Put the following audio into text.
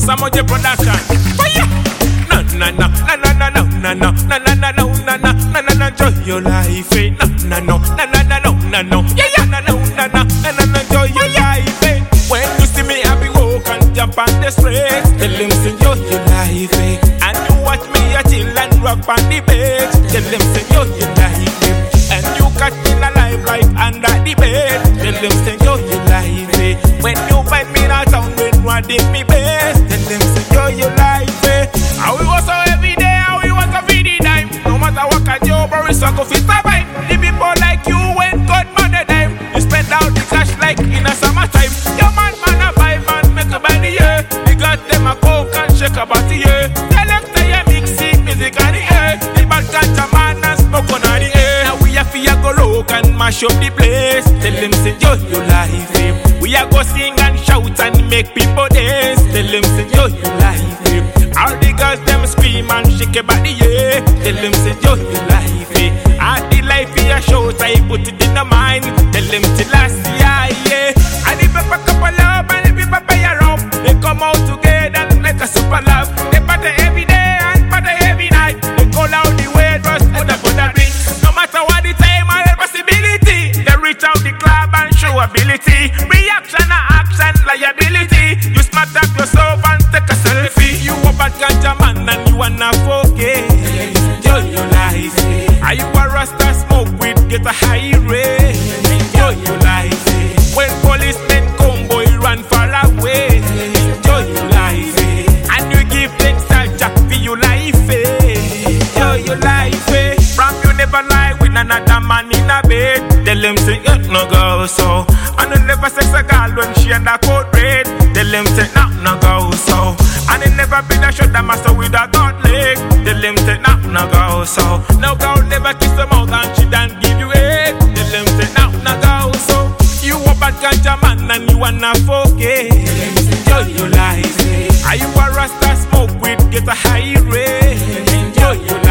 Samoje production. Fire! Na na na na na na na na na na na na na na na na na na enjoy your life. eh. Na na no na na na no na no. Yeah yeah na na na na na na na enjoy your life. eh. When you see me, I be walk and jump on the street. Tell them say enjoy your life. eh. And you watch me, I chill and rock on the bed. Tell them say enjoy your life. eh. And you catch me alive right under the bed. Tell them say enjoy your life. eh. When you find me in a town when one did me best. Tell them say enjoy your life. eh. How we was so every day, how we was a feed dime. No matter what kind of job or risk, I go fit survive. The people like you when God money dime. You spend out the cash like in a summertime. Your man man a buy man make a buy the year. You got them a coke and shake about the year. Select your mixing music on the air. The bad ganja man and smoke on the air. Now we have to go look and mash up the place. Tell them say yo your life. eh. We a go sing and shout and make people dance. Tell them say yo your life. eh. All the girls them scream and shake your body, yeah. Tell them say yo your life. eh. All the life we a shout, I put it in the mind. Tell them till last year, yeah. And the people couple love and the people pay around. They come out together and make a super love. They party every day and party every night. They call out the way dress and the good drink. No matter what the time or the possibility, they reach out the club and show ability. Reaction or action, liability. You smart up yourself and take a selfie. You a bad ganja man and you wanna focus. Enjoy your life. Are you a rasta smoke with get a high rate? Enjoy your life. When policemen come, boy, run far away. Enjoy your life. And you give thanks to Jack for your life. Enjoy your life. From you never lie with another man in a bed. Tell them say it no go so. And you never sex a girl when she under code red. Tell them say no no go so. And it never been a shot that master with a god leg. Tell them say no no go so. No girl never kiss them out and she don't give you it. Tell them say no no go so. You a bad ganja man and you wanna focus. Enjoy your life. Are you a rasta smoke with get a high rate? Enjoy your